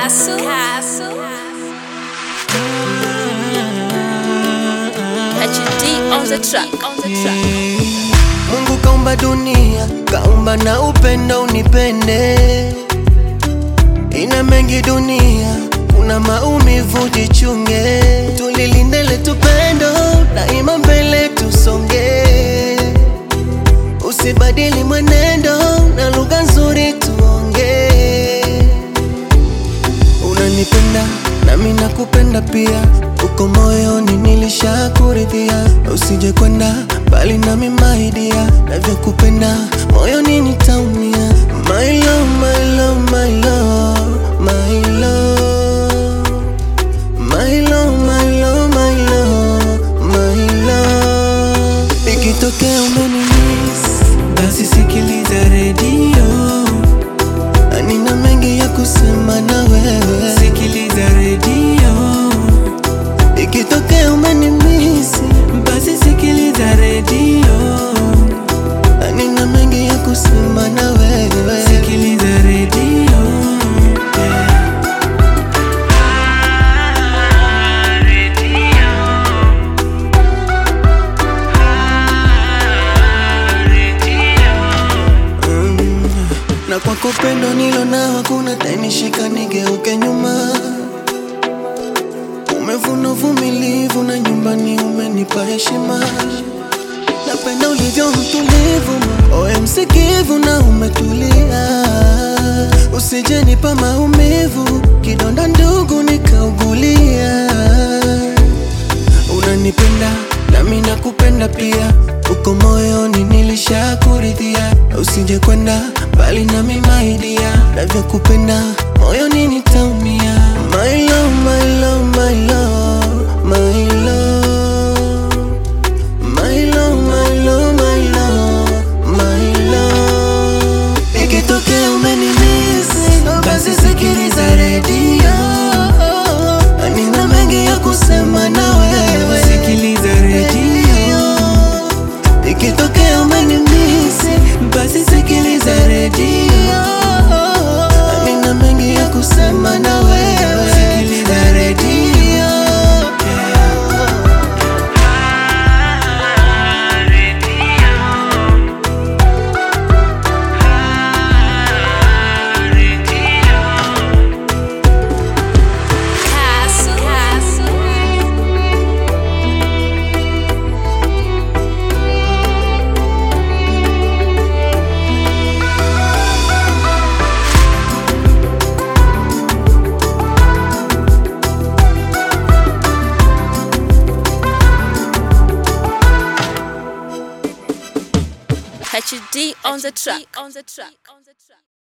Castle. Castle. HD on the track. On the track. Mungu kaumba dunia, kaumba na upendo unipende. Ina mengi dunia, kuna maumivu jichunge. Tulilinde letu pendo, daima mbele tusonge. Usibadili mwenendo, na lugha nzuri tuonge. Unanipenda nami nakupenda pia, uko moyoni nilishakuridhia. Usije kwenda mbali nami maidia, navyokupenda moyoni nitaumia. My love, my love, my love, my love. My love, my love, my love, my love. Ikitokea umenimiss, basi sikiliza redio Nina mengi ya kusema na wewe, sikiliza redio. Ikitokea umenimisi, basi sikiliza redio. Nina mengi ya kusema na wewe, sikiliza redio. Yeah. Mm. na kwako pendo nilo nao hakuna tainishika nigeuke nyuma umevuna uvumilivu na nyumbani umenipa heshima napenda ulivyo mtulivu oe msikivu na umetulia usijenipa maumivu kidonda ndugu nikaugulia unanipenda nami nakupenda pia uko moyoni nilishakuridhia usije kwenda mbali nami maidia navyokupenda moyoni nitaumia my love, my love, my love, my love. My love, my love, my love, my love. Ikitokea umenimisi, basi sikiliza redio. Nina mengi ya kusema na wewe, sikiliza redio. Ikitokea umenimisi, basi sikiliza redio. Nina mengi ya kusema na wewe, sikiliza redio. Castle. Castle. HD on the track. On the track. On the track.